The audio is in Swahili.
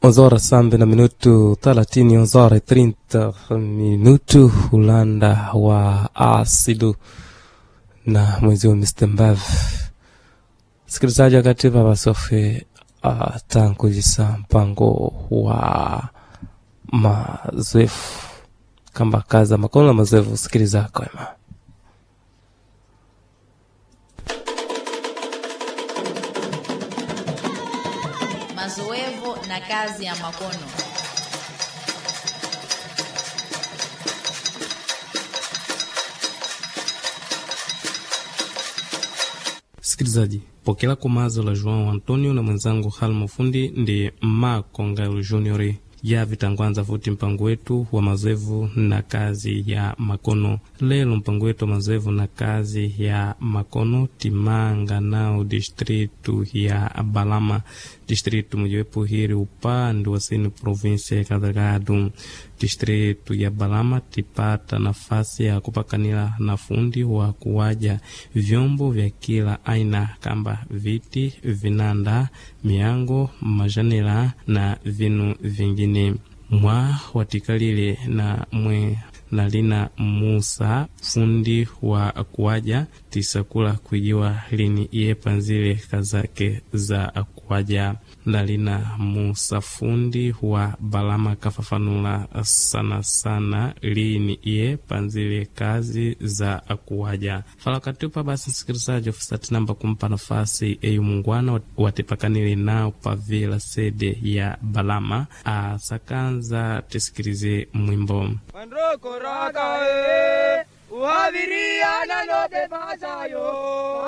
11 horas sambe na minutu 30 11 horas 30 minutu ulanda wa asidu na mwezi wa Mr. Mbav sikilizaji wakati baba sofe uh, tankujisa mpango wa mazoefu kamba kaza makono na mazoefu sikiliza kwema mazoevu na kazi ya makono sikilizaji pokela kumazo la joão antonio na mwenzangu halmo fundi ndi makongalu junior ya vitangwanza futi mpango wetu wa mazoevu na kazi ya makono lelo mpango wetu wa mazoevu na kazi ya makono timanga nao distritu ya balama distritu mojawepo hiri upande wa sini provinsia ya kadhalado distritu ya balama tipata nafasi ya kupakanila na fundi wa kuwaja vyombo vya kila aina kamba viti vinanda miango majanela na vinu vingine mwa watikalile na mwe nalina musa fundi wa kuwaja tisakula kuijiwa lini iye panzile kazake za kuwaja nalina musa fundi wa balama kafafanula sana sana lini iye panzile kazi za kuwaja falakatupa basi msikilizaji ofisati namba kumpa nafasi eyu mungwana watipakanile nao pavila sede ya balama asakanza tisikilize mwimbo Mandroko raka e, uhaviriana no te pasayo.